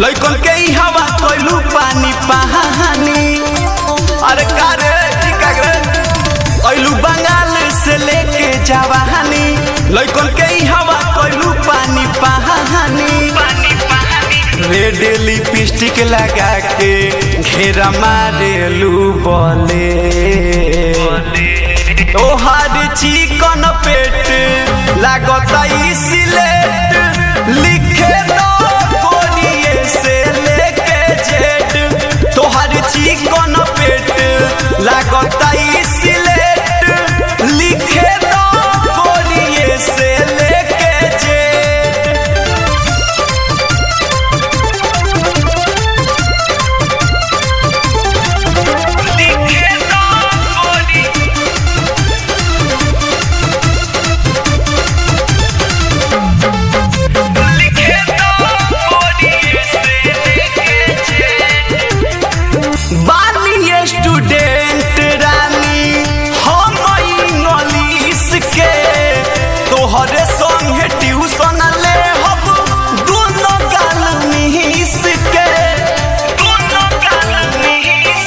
लइकन के ई हवा कोइलू पानी पानी अरे का रे टिका रे ऐलू बंगाल से लेके जवानी लइकन के ई हवा कोइलू पानी पानी रेड लिपस्टिक लगा के घेरा मारेलू बोले तोहार चिकन पेट लागता ई सिलेट लिखे दो कोरिए से लेके जेड तोहार चिकन पेट लागता ई सिलेट लिखे दो कोरिए से लेके जेड बानी स्टूडेंट रानी हम इंग्लिश के तोहरे संगे ट्यूशन ले हम दोनों गाल मिस के दोनों गाल मिस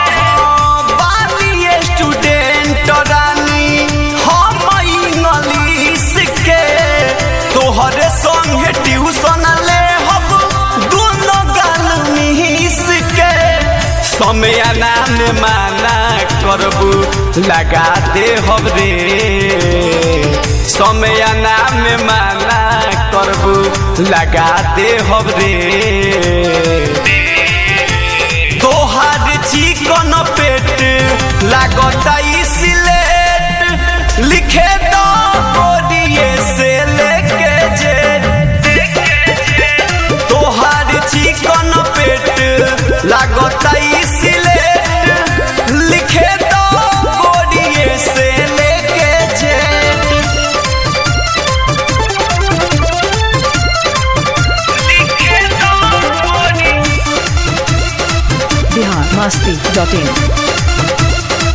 बानी स्टूडेंट रानी हम इंग्लिश के तोहरे संगे ट्यूशन ले हम दोनों गाल मिस के समय नाम माना करबू लगा दे हम रे समय नाम माना करबू लगा दे हम रे तोहार चिकन पेट लागता ई सिलेट लिखे दो कोरिए से लेके जेड तोहार चिकन पेट लागता ई सिलेट लिखे दो कोरिए से लेके जेड बिहार मस्ती डॉट इन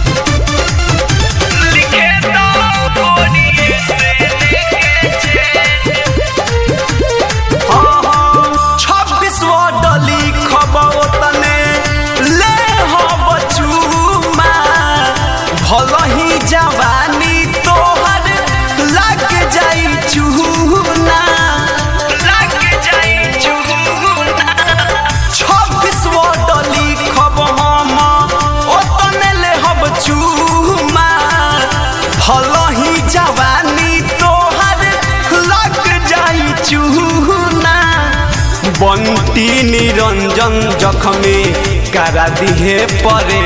छब्बीस डली खबो तने ले हो बचूमा भल ही जवानी तोहर लग जाई चूना लग जाई चूना छब्बीस डली खब हम ओतने ले हब चूमा भल ही जवानी तोहर लग जाई चूना बंटी निरंजन जखमी करा दिहे परे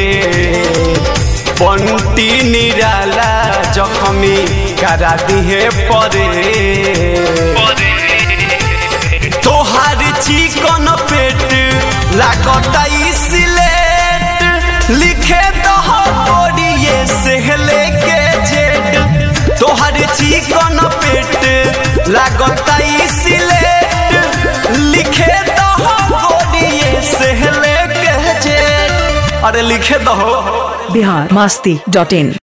बंटी निराला जखमी करा दिहे परे तोहार चिकन पेट लागता ई सिलेट लिखे दह कोरिए से लेके जेड तोहार चिकन पेट लागता ई सिलेट लिखे दह कोरिए से लेके जेड अरे लिखे दहो बिहार मस्ती डॉट इन